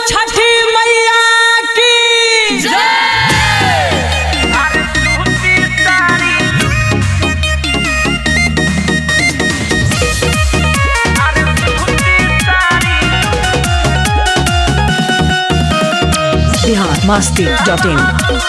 छठी मैया की बिहार मस्ती dot in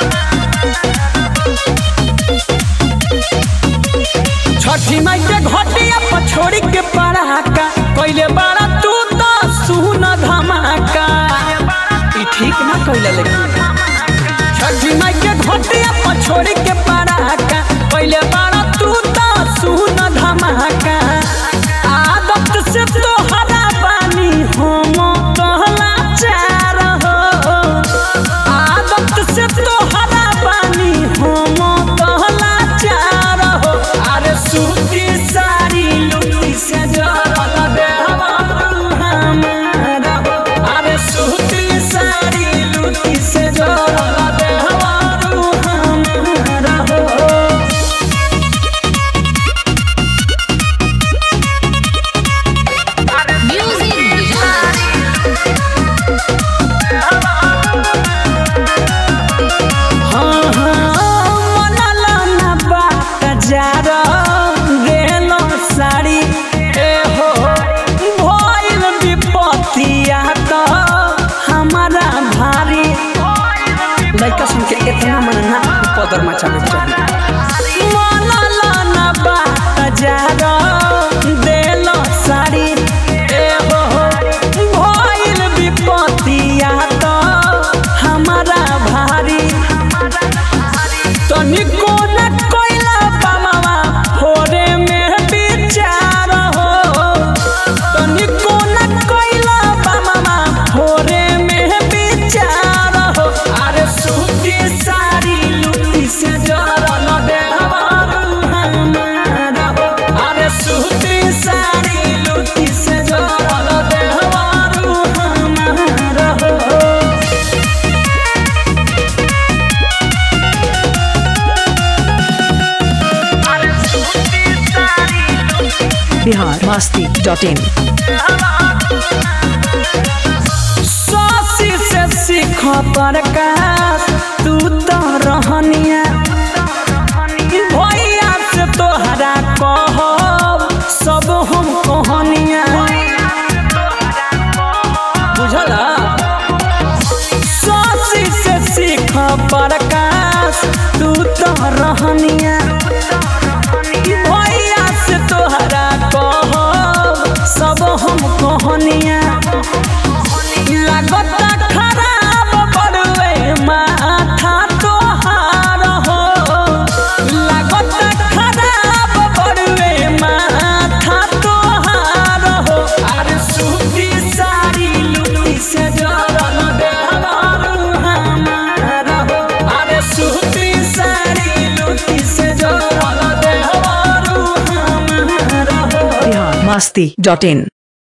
छठी माई के घटिया पर छोड़ी के पड़ाका कइले बड़ा तू तो सुन धमाका ई ठीक ना कइले लेकिन छठी माई के घटिया पर छोड़ी के पड़ाका कइले बड़ा तू तो सुन धमाका आदत से तो हरा पानी हम कहला चार हो आदत से तो हरा पानी हम कहला चार हो अरे सूती साड़ी लुटी से जरल देहवा हमारा हो अरे सूती साड़ी लुटी से जरल देहवा हमारा हो हाँ, हाँ, मनला ना बात जारा गेलो साड़ी ए हो भइल विपत्तिया त हमारा भारी लइका सुन के इतना मन ना पदर मचावे चाहिए मनला ना बात जारा देलो साड़ी ए हो भइल विपत्तिया त हमारा भारी तनिको न कोइला बामावा होरे में विचार हो तनिको न कोइला बामावा होरे में विचार हो अरे सूती साड़ी लुटी से जरल देहवा हमारा हो अरे सूती साड़ी लुटी से जरल देहवा हमारा हो बिहार मस्ती डॉट इन सासी से सीख प्रकाश तू तो रहनिया भैया से तोहरा कहब सब हम कहनिया बुझला सासी से सीख प्रकाश तू तो रहनिया भैया से तोहरा कहब सब हम कहनिया लागता खराब बड़ुए माथा तोहार हो लागता खराब बड़ुए माथा तोहार हो अरे सूती साड़ी लुटी से जरल देहवारू हमारा हो अरे सूती साड़ी लुटी से जरल देहवारू हमारा हो बिहार मस्ती डॉट इन